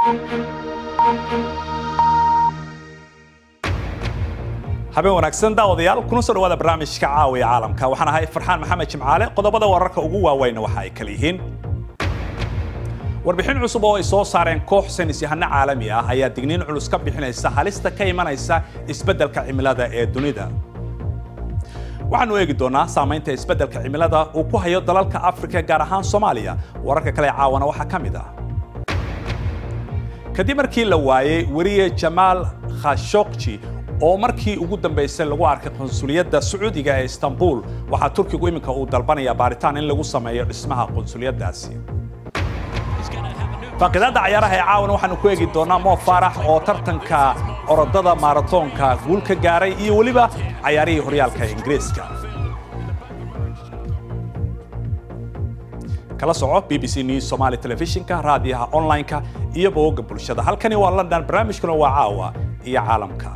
habeen wanaagsan daawadayaal kuna soo dhawaada barnaamijka caawiya caalamka waxaan ahay farxaan maxamed jimcaale qodobada wararka ugu waaweyna waxa ay kala yihiin warbixin cusub oo ay soo saareen koox saynis yahano caalami ah ayaa digniin culus ka bixinaysa halista ka imanaysa isbeddelka cimilada ee dunida waxaanu eegi doonaa saamaynta isbeddelka cimilada uu ku hayo dalalka afrika gaar ahaan soomaaliya wararka kale caawana waxaa ka mid ah kadib markii la waayey weriye jamaal khashokji oo markii ugu dambaysay lagu arkay qonsuliyadda sacuudiga ee istanbul waxaa turkigu iminka uu dalbanaya baaritaan in lagu sameeyo dhismaha qonsuliyaddaasi faaqidaadda cayaaraha ee caawana waxaanu ku eegi doonaa mo faarax oo tartanka orodada maaratoonka guul ka gaaray iyo weliba cayaarihii horyaalka ingiriiska kala soco b b c news somali telefishinka raadiyaha online-ka iyo bogogga bulshada halkani waa london barnaamijkuna waa caawa iyo caalamka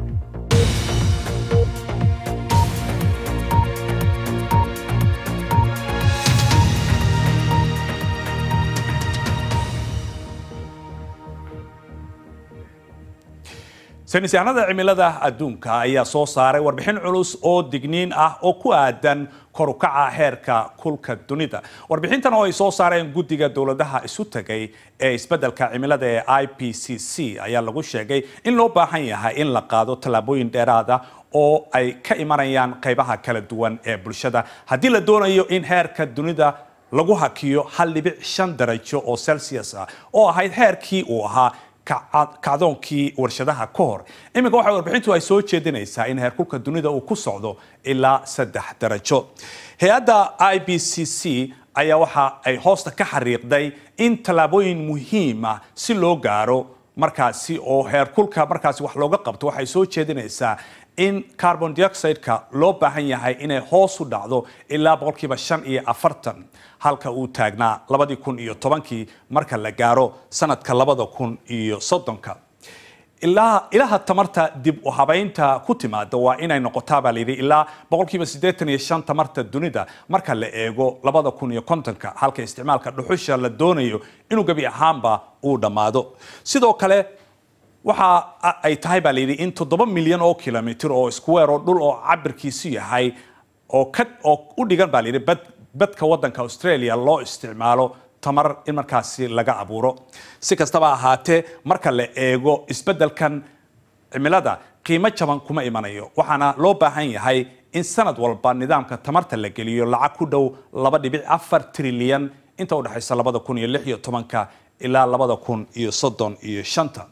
saynisyahanada cimilada adduunka ayaa soo saaray warbixin culus oo digniin ah oo ku aadan korukaca heerka kulka dunida warbixintan oo ay soo saareen guddiga dowladaha isu tagay ee isbeddelka cimilada ee i p c c ayaa lagu sheegay in loo baahan yahay in la qaado tallaabooyin dheeraada oo ay ka imanayaan qaybaha kala duwan ee bulshada haddii la doonayo in heerka dunida lagu hakiyo hal dhibic shan darajo oo celsius ah oo ahayd heerkii uu ahaa kacdoonkii warshadaha ka hor iminka waxa warbixintu ay soo jeedinaysaa in heerkulka dunida uu ku socdo ilaa saddex darajo hay-adda i b c c ayaa waxa ay hoosta ka xariiqday in tallaabooyin muhiim ah si loo gaaro markaasi oo heerkulka markaasi wax looga qabto waxay soo jeedinaysaa in carbon dioxide-ka loo baahan yahay inay hoos u dhacdo ilaa boqolkiiba shan iyo afartan halka uu taagnaa labadii kun iyo tobankii marka la gaaro sanadka labada kun iyo soddonka ilaa ilaha tamarta dib u habaynta ku timaada waa inay noqotaa baa layidhi ilaa boqolkiiba siddeetan iyo shan tamarta dunida marka la eego labada kun iyo kontonka halka isticmaalka dhuxusha la doonayo inuu gebi ahaanba uu dhammaado sidoo kale waxa ay tahay baa layidhi in toddoba milyan oo kilomitr oo iskuweer oo dhul oo cabirkiisu yahay oo ka oo u dhigan baa layidhi bad badka waddanka australia loo isticmaalo tamar in markaasi laga abuuro si kastaba ahaatee marka la eego isbeddelkan cimilada qiimo jaban kuma imanayo waxaana loo baahan yahay in sanad walba nidaamka tamarta la geliyo lacag ku dhow laba dhibic afar trilyan inta u dhexaysa labada kun iyo lix iyo tobanka ilaa labada kun iyo soddon iyo shanta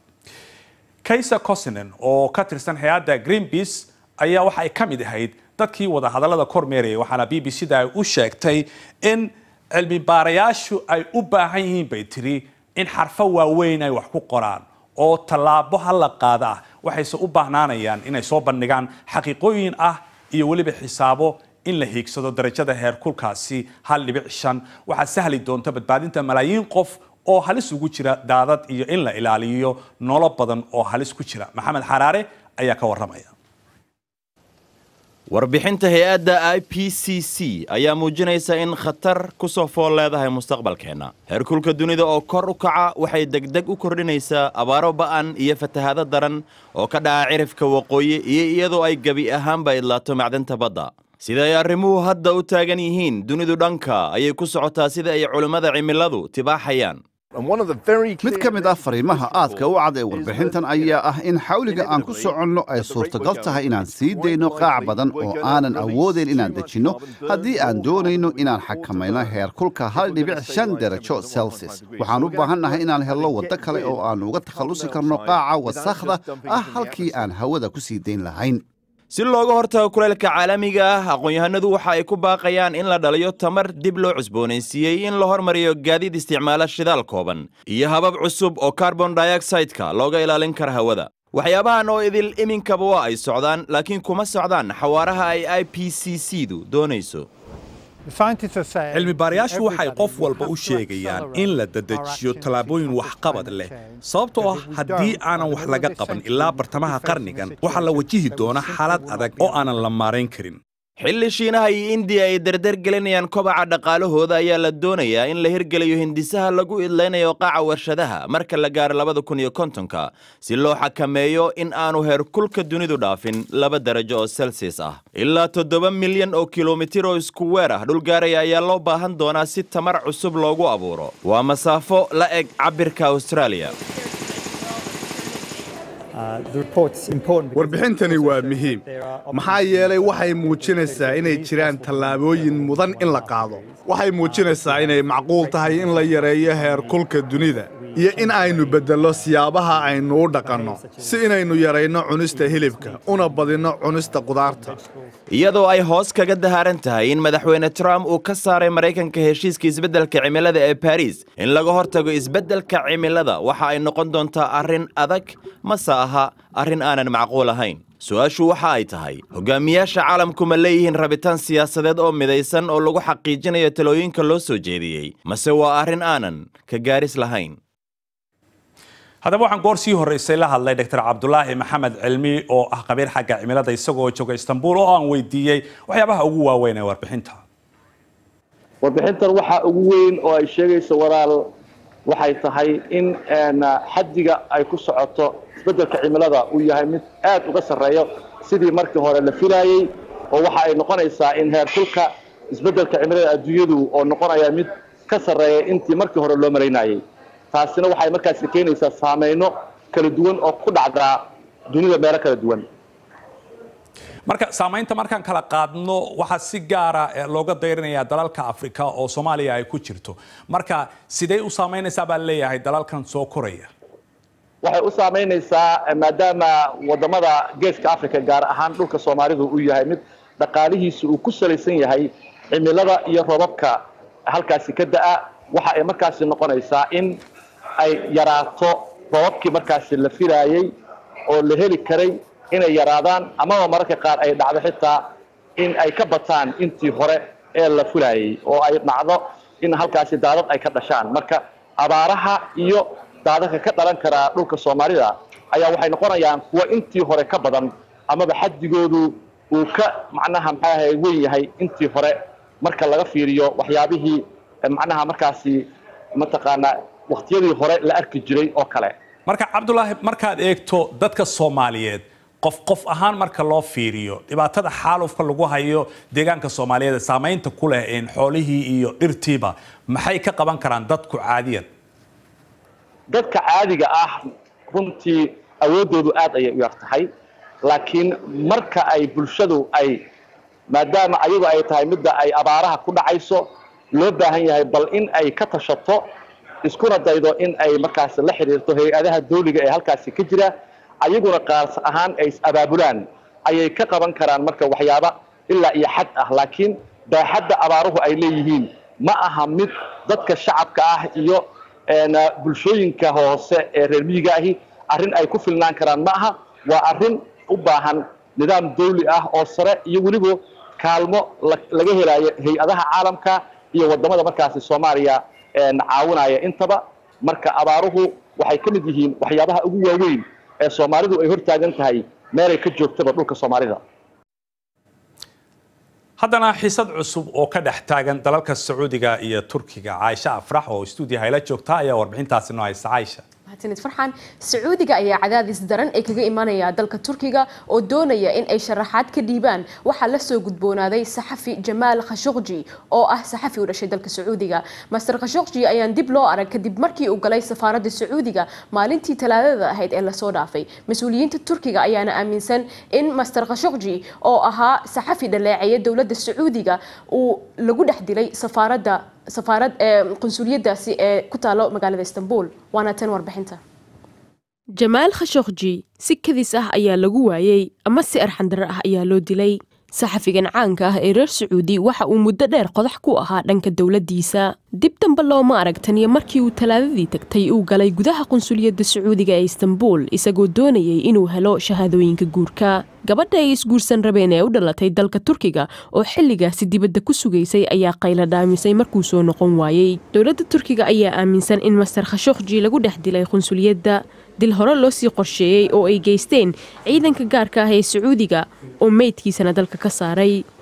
kaysa cosinen oo ka tirsan hay-adda greenpeace ayaa waxa ay ka mid ahayd dadkii wada hadallada kormeerayay waxaana b b c da ay u sheegtay in cilmi baarayaashu ay u baahan yihiin bay tiri in xarfo waaweyn ay wax ku qoraan oo tallaabo hala qaada ah waxayse u baahnaanayaan inay soo bandhigaan xaqiiqooyin ah iyo weliba xisaabo in la hiigsado darajada heerkulkaasi hal dhibic shan waxaa sahli doonta badbaadinta malaayiin qof oo halis ugu jira daadad iyo in la ilaaliyo nolo badan oo halis ku jira maxamed xaraare ayaa ka warramaya warbixinta hay-adda i p c c ayaa muujinaysa in khatar ku soo fool leedahay mustaqbalkeenna heerkulka dunida oo kor u kaca waxay degdeg u kordhinaysaa abaaro ba'an iyo fatahaado daran oo ka dhaca cirifka waqooyi iyo iyadoo ay gebi ahaanba idlaato macdanta badda sida ay arrimuhu hadda u taagan yihiin dunidu dhanka ayay ku socotaa sida ay culimmada cimiladu tibaaxayaan mid ka mid ah fariimaha aadka u cad ee warbixintan ayaa ah in xawliga aan ku soconno ay suurtagal tahay inaan sii dayno qaac badan oo aanan awoodayn inaan dejinno haddii aan doonayno inaan xakamayno heerkulka hal dhibic shan darajo celsius waxaan u baahannahay inaan helno waddo kale oo aan uga takhallusi karno qaaca wasakhda ah halkii aan hawada ku sii dayn lahayn si looga hortago kulaylka caalamiga ah aqoon-yahanadu waxa ay ku baaqayaan in la dhaliyo tamar dib loo cusboonaysiiyey in la hormariyo gaadiid isticmaala shidaal kooban iyo habab cusub oo carbon dioxide-ka looga ilaalin kara hawada waxyaabahan oo idil iminkaba waa ay socdaan laakiin kuma socdaan xawaaraha ay i p c c du doonayso cilmi baarayaashu waxay qof walba u sheegayaan in la dedejiyo tallaabooyin waxqabad leh sababtoo ah haddii aanan wax laga qaban ilaa bartamaha qarnigan waxaa la wajihi doona xaalad adag oo aanan la maarayn karin xilli shiinaha iyo indiya ay dardar gelinayaan kobaca dhaqaalahooda ayaa la doonayaa in la hirgeliyo hindisaha lagu idlaynayo qaaca warshadaha marka la gaaro labada kun iyo kontonka si loo xakameeyo in aanu heerkulka dunidu dhaafin laba darajo oo selsias ah ilaa toddoba milyan oo kilomitir oo isku weer ah dhulgaaraya ayaa loo baahan doonaa si tamar cusub loogu abuuro waa masaafo la eg cabirka austraaliya warbixintani waa muhiim maxaa yeelay waxay muujinaysaa inay jiraan tallaabooyin mudan in la qaado waxay muujinaysaa inay macquul tahay in la yareeyo heerkulka dunida iyo in aynu beddello siyaabaha aynu u dhaqanno si inaynu yarayno cunista hilibka una badinno cunista qudaarta iyadoo ay hoos kaga dahaaran tahay in madaxweyne trump uu ka saaray maraykanka heshiiska isbeddelka cimilada ee baris in laga hortago isbeddelka cimilada waxa ay noqon doontaa arrin adag mase aha arrin aanan macquul ahayn su-aashu waxa ay tahay hogaamiyaasha caalamku ma leeyihiin rabitaan siyaasadeed oo midaysan oo lagu xaqiijinayo talooyinka loo soo jeediyey mase waa arrin aanan ka gaaris lahayn haddaba waxaan goor sii horreysay la hadlay dr cabdulaahi maxamed cilmi oo ah qabiir xagga cimilada isagoo jooga istanbul oo aan weydiiyey waxyaabaha ugu waaweyn ee warbixinta warbixintan waxaa ugu weyn oo ay sheegayso walaal waxay tahay in xaddiga ay ku socoto isbeddelka cimilada uu yahay mid aad uga sarreeyo sidii markii hore la filaayey oo waxa ay noqonaysaa in heerkulka isbeddelka cimilada adduunyadu oo noqonaya mid ka sarreeya intii markii hore loo malaynayey taasina waxay markaasi keenaysaa saameyno kala duwan oo ku dhacdaa dunida meelo kala duwan marka saamaynta markaan kala qaadno waxaa si gaara looga dayrinayaa dalalka afrika oo soomaaliya ay ku jirto marka sidee u saamaynaysaa baa leeyahay dalalkan soo koraya waxay u saamaynaysaa maadaama wadamada geeska africa gaar ahaan dhulka soomaalidu uu yahay mid dhaqaalihiisa uu ku salaysan yahay cimilada iyo robabka halkaasi ka da'a waxa ay markaasi noqonaysaa in ay yaraato robabkii markaasi la filaayey oo la heli karay inay yaraadaan amaba mararka qaar ay dhacdo xitaa in ay ka bataan intii hore ee la filaayey oo ay dhacdo in halkaasi daadad ay ka dhashaan marka abaaraha iyo daadadka ka dhalan karaa dhulka soomaalida ayaa waxay noqonayaan kuwa intii hore ka badan amaba xaddigoodu uu ka macnaha maxaaha weyn yahay intii hore marka laga fiiriyo waxyaabihii macnaha markaasi mataqaanaa wakhtiyadii hore la arki jiray oo kale marka cabdulaahi markaad eegto dadka soomaaliyeed qof qof ahaan marka loo fiiriyo dhibaatada xaalufka lagu hayo deegaanka soomaaliyeed saamaynta ku leh xoolihii iyo dhirtiiba maxay ka qaban karaan dadku caadiyan dadka caadiga ah runtii awooddoodu aad ayay u yar tahay laakiin marka ay bulshadu ay maadaama ayagu ay tahay midda ay abaaraha ku dhacayso loo baahan yahay bal in ay ka tashato iskuna daydo in ay markaasi la xidhiirto hay-adaha dawliga ee halkaasi ka jira ayaguna qaas ahaan ay is abaabulaan ayay ka qaban karaan marka waxyaaba ilaa iyo xad ah laakiin baaxadda abaaruhu ay leeyihiin ma aha mid dadka shacabka ah iyo bulshooyinka hoose ee reer miyiga ahi arrin ay ku filnaan karaan ma aha waa arrin u baahan nidaam dawli ah oo sare iyo weliba kaalmo laga helaayo hay-adaha caalamka iyo wadamada markaasi soomaaliya caawinaya intaba marka abaaruhu waxay ka mid yihiin waxyaabaha ugu waaweyn ee soomaalidu ay hortaagan tahay meelay ka joogtaba dhulka soomaalida haddana xisad cusub oo ka dhex taagan dalalka sacuudiga iyo turkiga caaisha afrax oo stuudiyaha ila joogta ayaa warbixintaasi noo haysa caaisha mahadsanid farxan sacuudiga ayaa cadaadis daran ee kaga imanaya dalka turkiga oo doonaya in ay sharaxaad ka dhiibaan waxaa lasoo gudboonaaday saxafi jamaal khashogji oo ah saxafi u dhashay dalka sacuudiga master khashogji ayaan dib loo arag kadib markii uu galay safaaradda sacuudiga maalintii talaadada ahayd ee lasoo dhaafay mas-uuliyiinta turkiga ayaana aaminsan in master khashogji oo ahaa saxafi dhaleeceeya dowladda sacuudiga uu lagu dhex dilay safaaradda safaarad qunsuliyadaasi ee ku taalo magaalada istanbul waana tan warbixinta jamaal khashogji si kadis ah ayaa lagu waayey ama si arxandaro ah ayaa loo dilay saxafigan caanka ah ee reer sacuudi waxa uu muddo dheer qodax ku ahaa dhanka dowladdiisa dib dambe looma arag taniyo markii uu talaadadii tagtay uu galay gudaha qunsuliyadda sacuudiga ee istanbul isagoo doonayay inuu helo shahaadooyinka guurka gabadha ay isguursan rabeen ee u dhalatay dalka turkiga oo xilligaasi dibadda ku sugaysay ayaa qayla dhaamisay markuu soo noqon waayey dowladda turkiga ayaa aaminsan in master khashogji lagu dhex dilay qunsuliyadda dil hore loo sii qorsheeyey oo ay geysteen ciidanka gaarka ah ee sacuudiga oo meydkiisana dalka ka saaray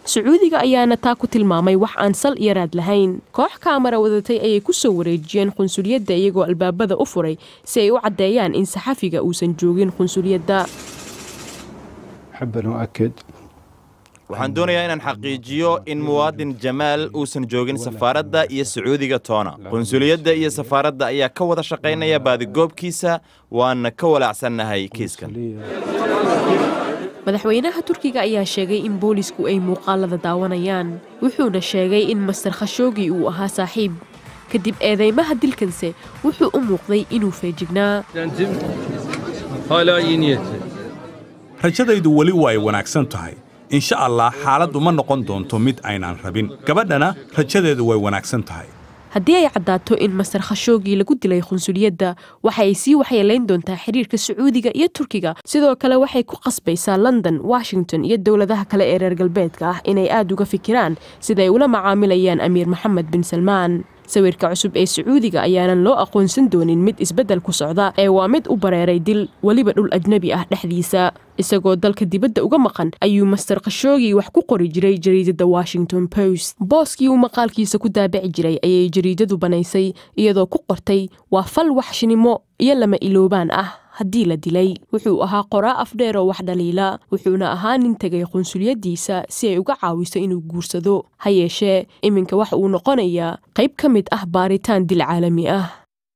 sacuudiga ayaana taa ku tilmaamay wax aan sal iyo raad lahayn koox kaamara wadatay ayay ku soo wareejiyeen qunsuliyadda iyagoo albaabada u furay si ay u caddeeyaan in saxafiga uusan joogin qunsuliyadda أحب أن أؤكد waxaan doonayaa inaan xaqiijiyo in muwaadin jamaal uusan joogin safaaradda iyo sacuudiga toona qunsuliyadda iyo safaaradda ayaa ka wada shaqaynaya baadigoobkiisa waana ka walaacsannahay kiiskan madaxweynaha turkiga ayaa sheegay in boolisku ay muuqaalada daawanayaan wuxuuna sheegay in master khashoogi uu ahaa saaxiib kadib eedeymaha dilkanse wuxuu u muuqday inuu feejignaa hala iyi niyeti. rajadaydu weli waa ay wanaagsan tahay insha allah xaaladdu ma noqon doonto mid aynaan rabin gabadhana rajadeedu way wanaagsan tahay haddii ay caddaato in master khashoogi lagu dilay qunsuliyadda waxa ay sii waxyeelayn doontaa xiriirka sacuudiga iyo turkiga sidoo kale waxay ku qasbaysaa london washington iyo dowladaha kale ee reer galbeedka ah inay aad uga fikiraan sida ay ula macaamilayaan amiir maxamed bin salmaan sawirka cusub ee sacuudiga ayaanan loo aqoonsan doonin mid isbeddel ku socda ee waa mid u bareeray dil weliba dhul ajnebi ah dhexdiisa isagoo dalka dibadda uga maqan ayuu master khashoogi wax ku qori jiray jariidada washington post booskii uu maqaalkiisa ku daabici jiray ayay jariidadu banaysay iyadoo ku qortay waa fal waxshinimo iyo lama iloobaan ah haddii la dilay wuxuu ahaa qoraa afdheer oo wax dhaliila wuxuuna ahaa nin tegay qunsuliyaddiisa si ay uga caawiso inuu guursado ha yeeshee iminka waxa uu noqonayaa qayb ka mid ah baaritaan dil caalami ah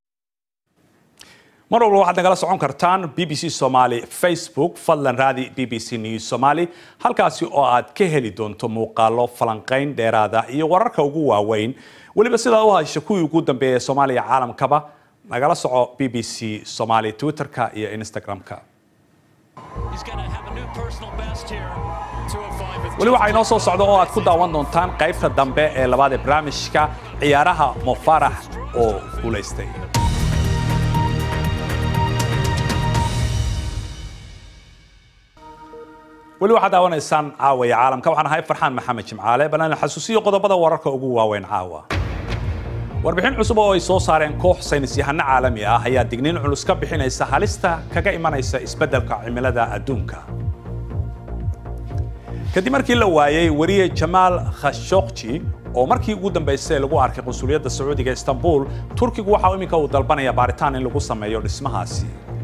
mar walba waxaad nagala socon kartaan b b c somaali facebook fadlan raadi b b c news somaali halkaasi oo aad ka heli doonto muuqaalo falanqayn dheeraada iyo wararka ugu waaweyn weliba sidaa u hasha kuwii ugu dambeeya ee soomaaliya caalamkaba nagala soco b b c somaali twitterka iyo instagram-ka weli waxaa inoo soo socda oo aad ku daawan doontaan qaybta dambe ee labaad ee barnaamijka ciyaaraha mofarax oo guulaystay weli waxaad daawanaysaan caawaya caalamka waxaan ahay farxaan maxamed jimcaale balan xasuusiyo qodobada wararka ugu waaweyn caawa warbixin cusub oo ay soo saareen koox saynis yahano caalami ah ayaa digniin culus ka bixinaysa halista kaga imanaysa isbeddelka cimilada adduunka kadib markii la waayey wariye jamaal khashokji oo markii ugu dambaysay lagu arkay qunsuliyadda sacuudiga istanbul turkigu waxa iminka uu dalbanaya baaritaan in lagu sameeyo dhismahaasi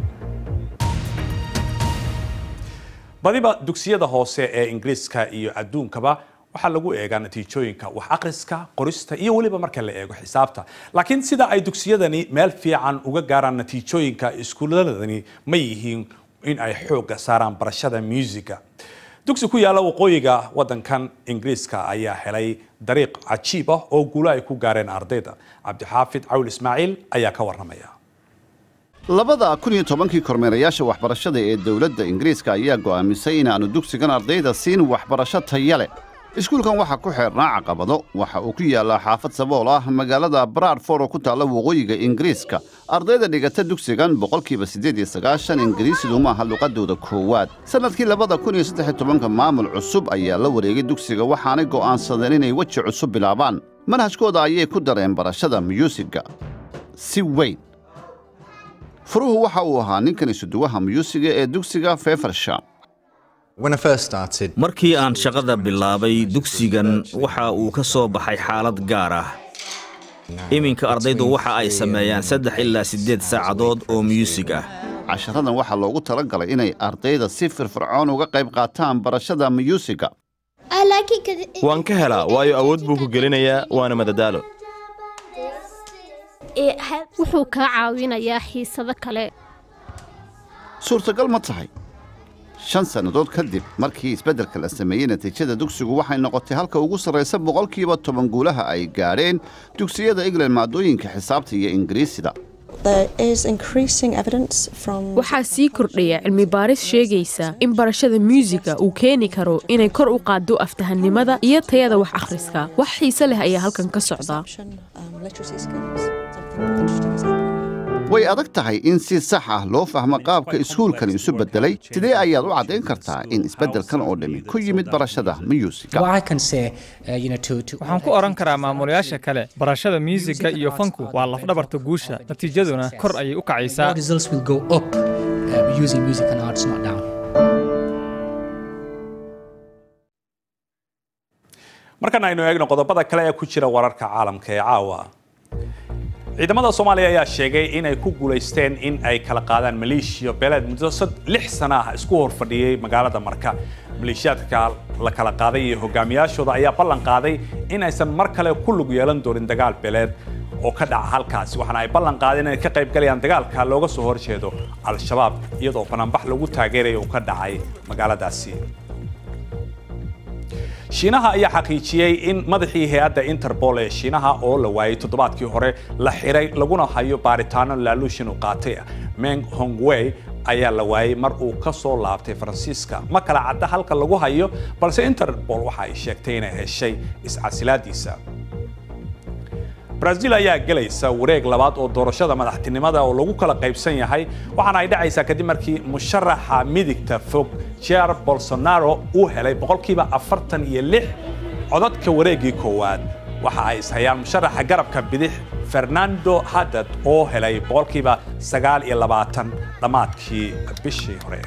badiba dugsiyada hoose ee ingiriiska iyo adduunkaba waxaa lagu eegaa natiijooyinka wax akhriska qorista iyo weliba marka la eego xisaabta laakiin sida ay dugsiyadani meel fiican uga gaaraan natiijooyinka iskuuladani ma yihiin in ay xoogga saaraan barashada muusiga dugsi ku yaalla waqooyiga waddankan ingiriiska ayaa helay dariiq cajiib ah oo guulo ay ku gaareen ardayda cabdixaafid cawl ismaaciil ayaa ka warramaya labada kun iyo tobankii kormeerayaasha waxbarashada ee dowladda ingiriiska ayaa go'aamisay inaannu dugsigan ardayda siin waxbarasho taya leh iskuulkan waxaa ku xeernaa caqabado waxa uu ku yaallaa xaafad sabool ah magaalada bradford oo ku taalla waqooyiga ingiriiska ardayda dhigata dugsigan boqolkiiba siddeed iyo sagaashan ingiriisidu maaha luqadooda koowaad sannadkii labada kun iyo saddex iyo tobanka maamul cusub ayaa la wareegay dugsiga waxaanay go'aansadeen inay weji cusub bilaabaan manhajkooda ayay ku dareen barashada myuusigga si weyn furuhu waxa uu ahaa ninkan isuduwaha myuusiga ee dugsiga fefersham markii aan shaqada bilaabay dugsigan waxa uu ka soo baxay xaalad gaar ah iminka ardaydu waxa ay sameeyaan saddex ilaa siddeed saacadood oo myuusig ah casharadan waxaa loogu tala galay inay ardayda si firfircoon uga qayb qaataan barashada myuusigga waan ka helaa waayo awood buu ku gelinayaa waana madadaalo wuxuu kaa caawinayaa xiisado kale suurtagal ma tahay shan sannadood kadib markii isbeddelka la sameeyey natiijada dugsigu waxay noqotay halka ugu sarraysa boqolkiiba toban guulaha ay gaadheen dugsiyada england maadooyinka xisaabta iyo ingiriisida waxaa sii kordhaya cilmi baaris sheegaysa in barashada muusiga uu keeni karo inay kor u qaaddo aftahannimada iyo tayada wax akhriska wax xiise leh ayaa halkan ka socda way adag tahay in si sax ah loo fahmo qaabka iskuulkani isu beddelay sidee ayaad u caddayn kartaa in isbeddelkan oo dhammi ku yimid barashada myuusigga waxaan ku odhan karaa maamulayaasha kale barashada myuusigga iyo fanku waa lafdhabarta guusha natiijaduna kor ayay u kacaysaa markana aynu eegno qodobada kale ee ku jira wararka caalamka ee caawa ciidamada soomaaliya ayaa sheegay inay ku guulaysteen in ay kala qaadaan maleeshiya beeleed muddo lix sana ah isku horfadhiyey magaalada marka maleeshiyaadka la kala qaaday iyo hogaamiyaashooda ayaa ballan qaaday in aysan mar kale ku lug yeelan doonin dagaal beeleed oo ka dhaca halkaasi waxaana ay ballan qaadeen inay ka qayb galayaan dagaalka looga soo horjeedo al-shabaab iyadoo bananbax lagu taageeraya uu ka dhacay magaaladaasi shiinaha ayaa xaqiijiyey in madaxii hay-adda interpol ee shiinaha oo la waayey toddobaadkii hore la xiray laguna hayo baaritaano laaluushin uu qaatay meng hongwei ayaa la waayey mar uu ka soo laabtay faransiiska ma kala cadda halka lagu hayo balse interpol waxa ay sheegtay inay heshay iscasilaadiisa brazil ayaa gelaysa wareeg labaad oo doorashada madaxtinimada oo lagu kala qaybsan yahay waxaana ay dhacaysaa kadib markii musharaxa midigta fog jair bolsonaro uu helay boqolkiiba afartan iyo lix codadka wareeggii koowaad waxa ay ishayaan musharaxa garabka bidix fernando haddad oo helay boqolkiiba sagaal iyo labaatan dhammaadkii bishii hore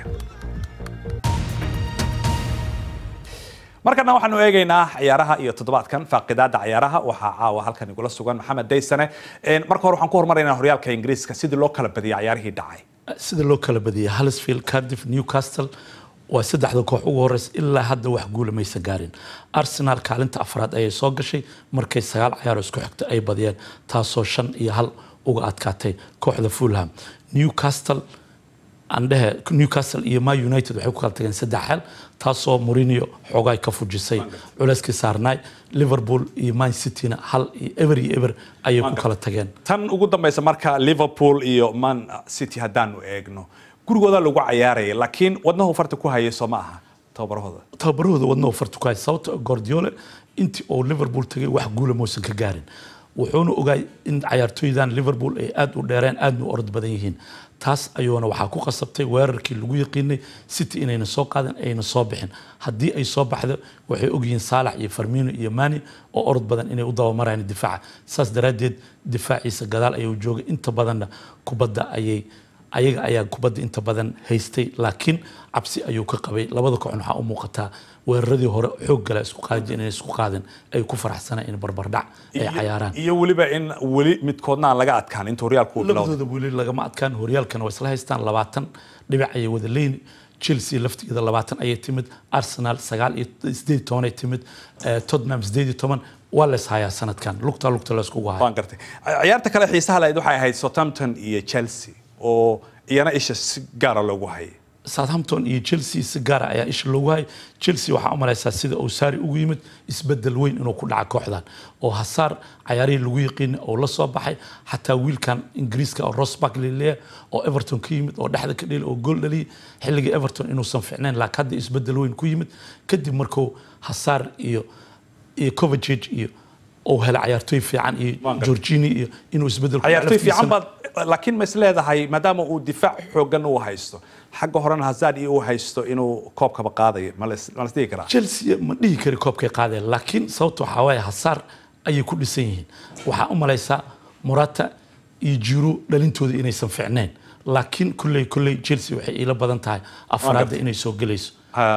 markana waxaanu eegaynaa ciyaaraha iyo toddobaadkan faaqidaada ciyaaraha waxaa caawa halkan igula sugan maxamed daysane marka hore waxaan ku hormaraynaa horyaalka ingiriiska sidii loo kala badiyay ciyaarihii dhacay sida loo kala badiyay halisfield cardiff newcastle waa saddexda koox ugu horeysa ilaa hadda wax guula maysan gaarin arsenal kaalinta afraad ayay soo gashay markay sagaal ciyaaro isku xigta ay badiyeen taasoo shan iyo hal uga adkaatay kooxda fulham newcastle andhehe newcastle iyo ma united waxay ku kala tageen saddex xel taasoo mourinho xoogaay ka fujisay culeyskii saarnaay liverpool iyo man cityna hal iyo ever iyo ever ayay ku kala tageen tan ugu dambaysa marka liverpool iyo man city haddaanu eegno gurigooda lagu cayaaraya laakiin wadnahu farta ku hayay soo ma aha tababarahooda tababarahooda wadnahu farta ku hayay sababta gordiole intii uu liverpool tagay wax guula muusan ka gaarin wuxuuna ogaay in cayaartooydan liverpool ay aada u dheereen aadna u orod badan yihiin taas ayuuna waxaa ku qasabtay weerarkii lagu yaqiinay city inayna soo qaadin ayna soo bixin haddii ay soo baxdo waxay ogyihiin saalax iyo farmino iyo mani oo orod badan inay u dabamarayaan difaaca saas daraaddeed difaaciisa gadaal ayuu joogay inta badanna kubadda ayay ayaga ayaa kubadda inta badan haystay laakiin cabsi ayuu ka qabay labada kooxna waxaa u muuqataa weeraradii hore xoog gala isku qaadi inay isku qaadin ay ku faraxsanaan in barbardhac ay cayaaraan iyo weliba in weli midkoodna aan laga adkaan inta horyaalku uu bilowday labadooda weli lagama adkaan horyaalkana waa isla haystaan labaatan dhibic ayay wada leyn chelsea laftigeeda labaatan ayay timid arsenal sagaal iyo sideed tobanay timid tottenham sideed iyo toban waa la ishayaa sanadkan lugta lugta la iskugu haya waan gartay ciyaarta kale xiisaha lahayd waxay ahayd southampton iyo chelsea oo iyana isha si gaara loogu hayay southampton iyo chelsea si gaara ayaa isha loogu hayay chelsea waxaa u malaysaa sida uu saari ugu yimid isbedel weyn inuu ku dhaca kooxdan oo hasaar cayaarihii lagu yaqiina oo la soo baxay xataa wiilkan ingiriiska oo rosback lilea oo everton ka yimid oo dhexda ka dheli oo gool dhaliyay xilligii everton inuusan ficnayn laakiin hadda isbedel weyn ku yimid kadib markuu hasaar iyo iyo covacic iyo uu helay cayaartooy fiican iyo georgini iyo inuu isbedel ciyaartooy fiican baad laakiin ma is leedahay maadaama uu difaac xoogan uu haysto xagga horena hazard iyo uu haysto inuu koobkaba qaadayo ma las dhihi karaa chelsea ma dhihi kari koobkay qaadeen laakiin sababta waxaa waaye hasaar ayay ku dhisan yihiin waxaa u malaysaa morata iyo jiro dhalintooda inaysan ficnayn laakiin kulley kulley chelsea waxay iila badan tahay afraadda inay soo gelayso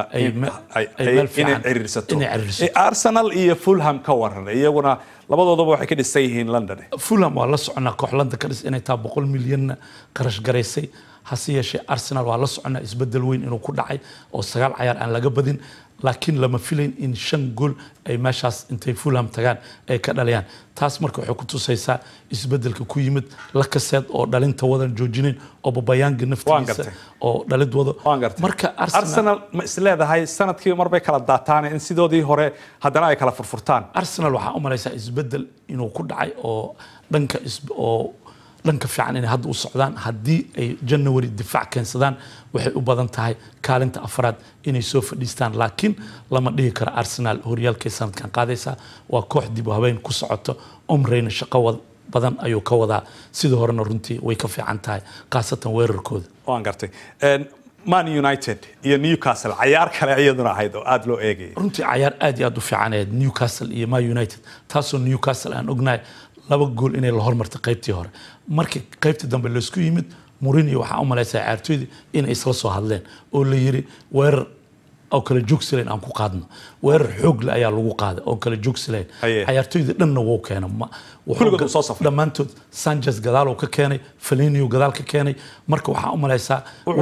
inay ciriirsato arsenal iyo fulham ka waran iyaguna labadoodaba waxay ka dhisan yihiin london fulham waa la soconaa koox london ka dhis inay taa boqol milyanna qarash garaysay hase yeeshee arsenal waa la soconaa isbedel weyn inuu ku dhacay oo sagaal cayaar aan laga badin laakiin lama filayn in shan gool ay meeshaas intay fulham tagaan ay ka dhaliyaan taas marka waxay ku tusaysaa isbedelka ku yimid lakaseed oo dhalinta wadan joojinayn oo babayaanga naftiisa oo dhalid wado marka arsenal ma is leedahay sanadkii marbay kala daataan in sidoodii hore haddana ay kala furfurtaan arsenal waxaa u malaysaa isbedel inuu ku dhacay oo dhanka oo dhanka fiican inay hadda u socdaan haddii ay january difaac keensadaan waxay u badan tahay kaalinta afraad inay soo fadhiistaan laakiin lama dhihi karo arsenal horyaalkay sanadkan qaadaysaa waa koox dib u habeen ku socoto omreyna shaqo badan ayuu ka wadaa sidii horena runtii way ka fiican tahay khaasatan weerarkooda waan gartay man united iyo newcastle cayaar kale iyaduna ahayd oo aada loo eegayay runtii cayaar aad iyo aad u fiican ahayd newcastle iyo man united taasoo newcastle aan ognahay laba gool inay la hormartay qaybtii hore markii qaybtii dambe laysku yimid mourinho waxaa u malaysaa ciyaartooydii inay isla soo hadleen oo la yiri weerar oo kala joogsilayn aan ku qaadno weerar xoog leh ayaa lagu qaaday oo kala joogsilayn cayaartooyda dhanna wuu keena dhammaantood sanchez gadaal uu ka keenay falinio gadaal ka keenay marka waxaa u malaysaa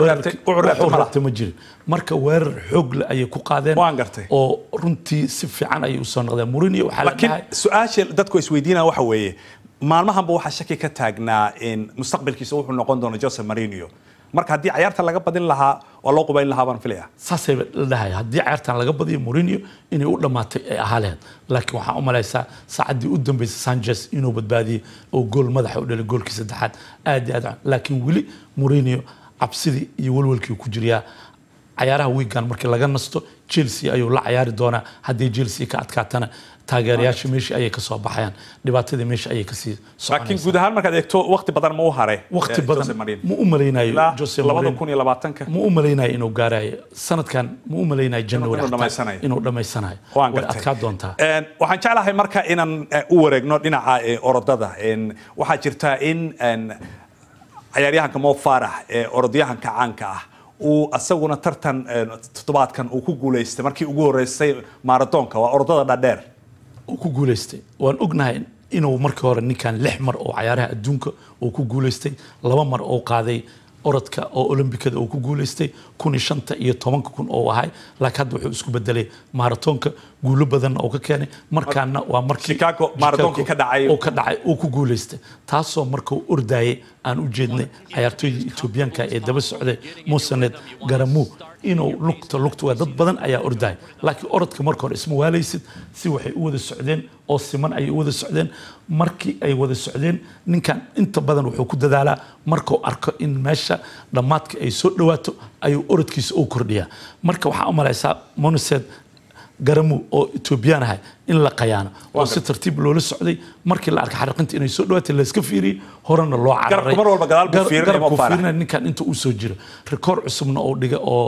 rabta ma jirin marka weerar xoog leh ayay ku qaadeen oo runtii si fiican ayay usoo noqdeen murinio waxaa la laakiin su-aasha dadku isweydiinaya waxa weeye maalmahanba waxaa shaki ka taagnaa in mustaqbalkiisa wuxuu noqon doono jose marinio marka haddii cayaarta laga badin lahaa waa loo qubayn lahaa baan filaya saasay la dhahay haddii cayaartan laga badiyo Mourinho inay u dhamaatay ay ahaa lahayd laakiin waxaan u malaysaa saacaddii u dambeysay Sanchez inuu badbaadiyey oo gool madaxa u dhalay goolkii saddexaad aad iyo aad laakiin weli Mourinho cabsidii iyo walwalkii ku jiriyaa cayaaraha wiigan markii laga nasto Chelsea ayuu la cayaari doonaa haddii Chelsea ka adkaatana taageerayaasha meesha ayay ka soo baxayaan dhibaatadii meesha ayay ka sii laakiin guud ahaan markaad eegto waqti badan ma u haray waqti badan ma u malaynayo Jose Mourinho ma u malaynayo inuu gaarayo sanadkan ma u malaynayo January inuu dhamaysanayo way adkaa doontaa waxaan jeclahay marka inaan u wareegno dhinaca orodada waxaa jirta in cayaaryahanka Mo Farah ee orodyahanka caanka ah uu asaguna tartan toddobaadkan uu ku guuleystay markii ugu horeysay maaradoonka waa orodada dhadheer uu ku guuleystay waan ognahay inuu markii hore ninkan lix mar oo cayaaraha adduunka uu ku guuleystay laba mar oo qaaday orodka oo olombikada uu ku guuleystay kun iyo shanta iyo tobanka kun oo ahay laakiin hadda wuxuu isku bedelay maaratonka guulo badanna oo ka keenay markaana waa markii Chicago maratoonkii ka dhacay oo ka dhacay oo ku guuleystay taasoo marka uu ordayay aan u jeednay cayaartooyda Etoobiyaanka ee daba socday Mosanet Garamu inuu lugta lugta waa dad badan ayaa ordaya laakiin orodka marka hore isma waalaysid si waxay u wada socdeen oo siman ayay u wada socdeen markii ay wada socdeen ninkan inta badan wuxuu ku dadaalaa markuu arko in meesha dhammaadka ay soo dhawaato ayuu orodkiisa u kordhiyaa marka waxaa u malaysaa monoset garamu oo etoobiyaan ahay in la qayaano oo si tartiib loola socday markii la arkay xariqinta inay soo dhawaatay la iska fiiriyey horena loo cararay mar walba gadaal buu fiirinaya garabkuu Mo Farah. fiirinaya ninkan inta uu soo jiro rikoor cusubna oo dhiga oo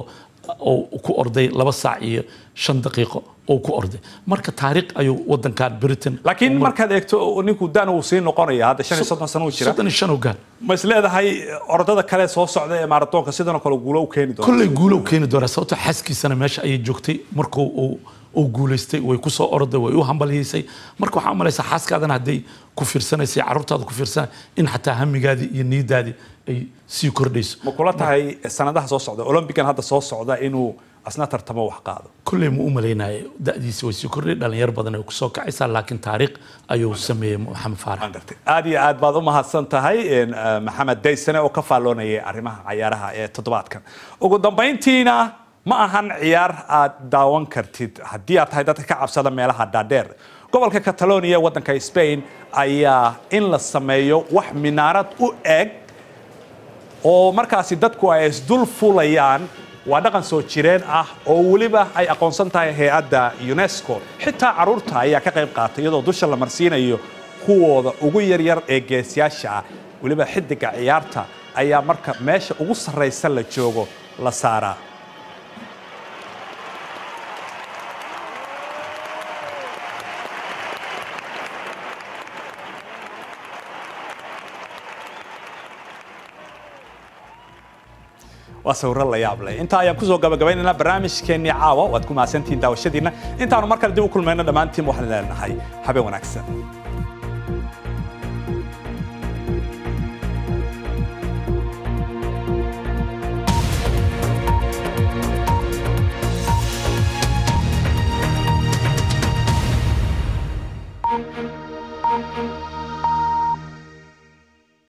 oo ku orday laba saac iyo shan daqiiqo oo ku orday marka taariikh ayuu wadankan britain laakiin markaad eegto ninku dan uu sii noqonaya hadda shan iyo soddon sano uu jira soddon iyo shan oo gaar ma is leedahay orodada kale soo socda ee maaratoonka sidan oo kale guulo u keeni doona kolley guulo u keeni doonaa sababtoo xaaskiisana meesha ayay joogtay markuu uu uu guulaystay way ku soo orday way u hambalyaysay marka waxaa u malaysaa xaaskaadana hadday ku fiirsanaysay carruurtaada ku fiirsanay in xataa hamigaadii iyo niyadaadii ay sii kordhayso ma kula tahay sanadaha soo socda olombigan hadda soo socda inuu asna tartamo wax qaado kolley ma u malaynayo da'diisa way sii kordhay dhalinyar badan ay kusoo kacaysaa laakiin taariikh ayuu sameeyey maxamed faarax aad iyo aad baad u mahadsan tahay een, eh, maxamed daysane oo ka faalloonayay arrimaha cayaaraha ee toddobaadkan ugu dambayntiina ma ahan ciyaar aad daawan kartid haddii aad tahay dadka ka cabsada meelaha dhaadheer gobolka catalonia ee waddanka spain ayaa in la sameeyo wax minaarad u eg oo markaasi dadku ay isdul fulayaan waa dhaqan soo jireen ah oo weliba ay aqoonsan tahay hay-adda unesco xitaa carruurta ayaa ka qayb qaatay iyadoo dusha la marsiinayo kuwooda ugu yaryar ee geesiyaasha ah weliba xidiga ciyaarta ayaa marka meesha ugu sarraysa la joogo la saaraa waa sawiro la yaab leh intaa ayaan kusoo gabagabaynaynaa barnaamijkeennii caawa waad ku mahadsantihiin daawashadiinna intaanu mar kale dib u kulmayno dhammaantiin waxaan leenahay habeen wanaagsan